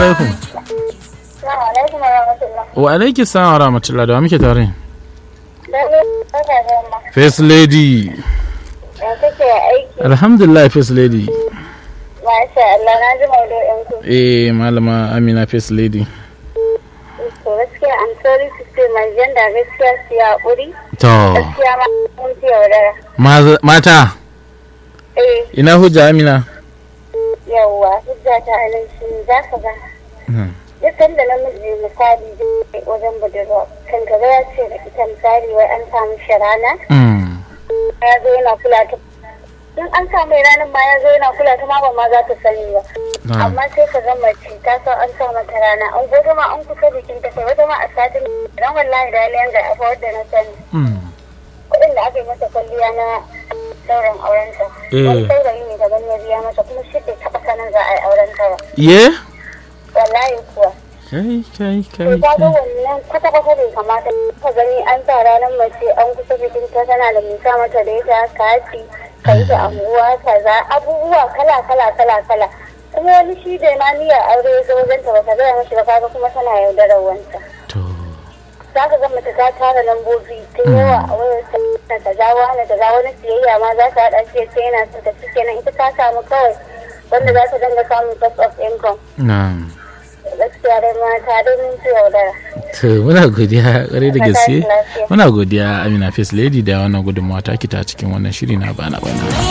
alaikum Assalamu alaikum wa rahmatullah. wa alaiki salam wa rahmatullah da wa muke tare Dare barka da yamma. first lady Ya kake aiki? alhamdulillah first lady Masha Allah na ji maudu'in ku. eh malama amina first lady To gaskiya I'm sorry to say my gender gaskiya su ya ƙuri. to Gaskiya ma mun fi yaudara. maza- mata Eh ina hujja amina yawwa hujja ta anan shi za ka ga. Hmm. Duk sanda namiji misali zai wajen budurwa kan gaba ya ce da ita misali wai an samu shi rana Mm. ya zo yana kula ta in an samu ranar ma ya zo yana kula ta ma ba ma za ta sani ba. Na'am. amma sai ka ga mace ta san an sa mata rana an gobe ma an kusa bikin ta kai wata ma a satin dan wallahi da yalayan ga afa wadda na sani Mm. kuɗin da aka yi masa kwalliya na sauran aurenta Eh. wani saurayi ne daban ya biya masa kuma shi bai taɓa sanin za a yi auren ta ba ye wallahi kuwa kai kai to kai ta ga kai wannan kwata kwata bai kamata ka gani an sa ranar mace an kusa bikin ta tana da nisa mata da ita kati ka yi da anguwa kaza abubuwa kala kala kala kala kuma wani shi da ma niyyar aure ya zo wajen ta bata gaya mashi ba kaga kuma tana yaudarar wanta to za ka ga mace ta tara lambobi ta yawa a wayar ta na ta jawo hana ta jawo wani siyayya ma za ta haɗa shi ya ce yana son ta shi kenan ita ta samu kawai wanda za ta dinga samun source of income na'am gaskiya dai mata dai mun fi yaudara to muna godiya kare da Allah gaske ya lafiya. muna godiya amina first lady da wannan gudunmawa ta kita cikin wannan shiri na bana bana